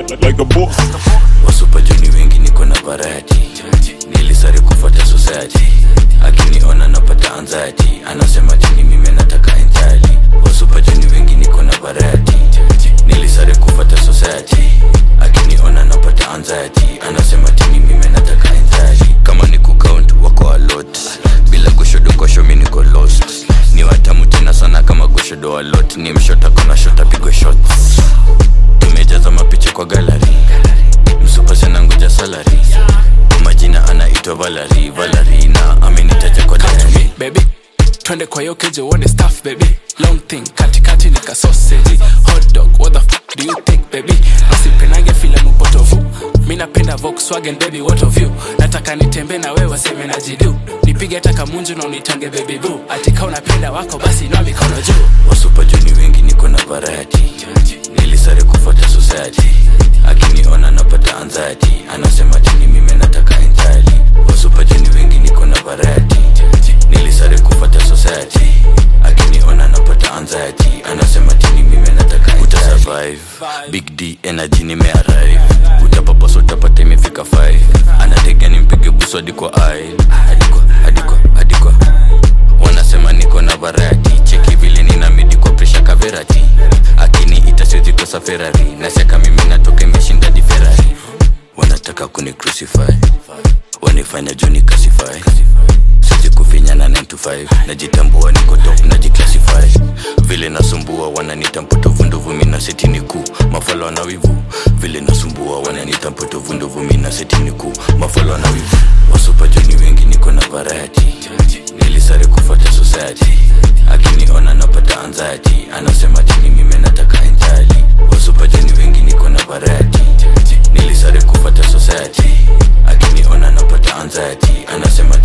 like a boss. wasupajuni wengi niko na variety nilisare kufuata society akiniona napata anxiety anasema tini mimi nataka entirely wasupajuni wengi niko na variety nilisare kufuata society akiniona napata anxiety anasema tini mimi nataka entirely kama ni kucount wako a lot bila goshodo kosho mi niko lost ni watamu tena sana kama goshodo a lot ni mshota kona shota pigwe shots tumejaza mapicha kwa gallery msupasena ngoja salary kwa majina anaitwa valari valari na amenitaja kwa Come to diary me, baby twende kwa hiyo keje uone staff baby long thing katikati nika sausage hot dog what the f do you think baby asipenage filamu potovu mi napenda volkswagen baby what of you nataka nitembe na wewe waseme na jidu nipige taka munju na unitange baby boo atika unapenda wako basi inua mikono juu wasupajuni wengi niko na variety nilisare kufuata society akiniona napata anxiety anasema tini mimi nataka entirely wasupajuni wengi niko na variety nilisare kufuata society akiniona napata anxiety anasema tini mimi nataka uta survive big d energy nimearrive utapapaso utapata imefika 5 anatega nimpige buso hadi kwa aisle hadi kwa hadi kwa hadi kwa wanasema niko na variety cheki vile nina midi kwa presha kaverati akini itasiwezi kosa ferari naseka mimi natoka imeshinda di ferari wanataka kuni crucify wanifanya juni kasify sizi kufinya na 9 to 5 najitambua niko top najiclassify vile nasumbua wananita mpotovu ndovu mina setini kuu mafalo na wivu vile nasumbua wananita mpotovu ndovu mina setini kuu mafalo na wivu wasupajuni wengi niko na variety nilisare kufuata society akiniona napata anxiety anasema tini mimi nataka entirely wasupajuni wengi niko na variety nilisare kufuata society akiniona napata anxiety anasema